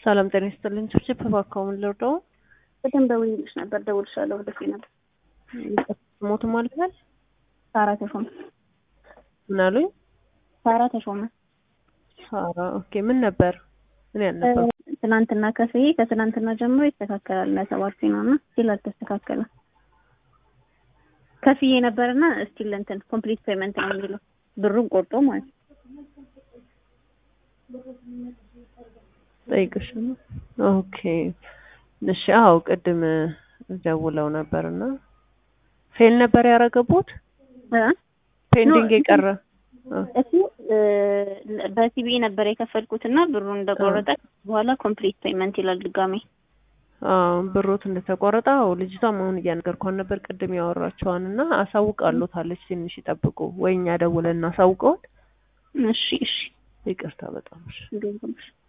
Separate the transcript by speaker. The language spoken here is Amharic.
Speaker 1: ሰላም ጤና ይስጥልኝ። ችፕችፕ እባክዎን ልርዳዎ?
Speaker 2: ቅድም ደውዬልሽ ነበር፣ ደውልሻለሁ ወደፊ ነበር።
Speaker 1: ሞት ማለት ነው?
Speaker 2: ሳራ ተሾመ።
Speaker 1: ምን አሉኝ?
Speaker 2: ሳራ ተሾመ።
Speaker 1: ሳራ ኦኬ። ምን ነበር? ምን ያልነበር?
Speaker 2: ትናንትና ከፍዬ ከትናንትና ጀምሮ ይስተካከላል ለሰባት ነው እና ስቲል አልተስተካከለም። ከፍዬ ነበርና ስቲል እንትን ኮምፕሊት ፔመንት ነው የሚለው ብሩን ቆርጦ ማለት ነው።
Speaker 1: ጠይቅሽ ነው። ኦኬ እሺ። አዎ ቅድም ደውለው ነበርና ፌል ነበር ያረገቡት
Speaker 2: እ
Speaker 1: ፔንዲንግ የቀረ
Speaker 2: እሱ በሲቢኢ ነበር የከፈልኩት እና ብሩን እንደቆረጠ በኋላ ኮምፕሊት ፔመንት ይላል ድጋሜ።
Speaker 1: አዎ ብሮት እንደተቆረጠ አዎ ልጅቷም አሁን እያነገርኳን ነበር ቅድም ያወራቸዋን እና አሳውቃሎታለች። ትንሽ ይጠብቁ ወይ እኛ ደውለን እናሳውቀውን።
Speaker 2: እሺ እሺ
Speaker 1: ይቅርታ በጣም እሺ።
Speaker 2: እንደውም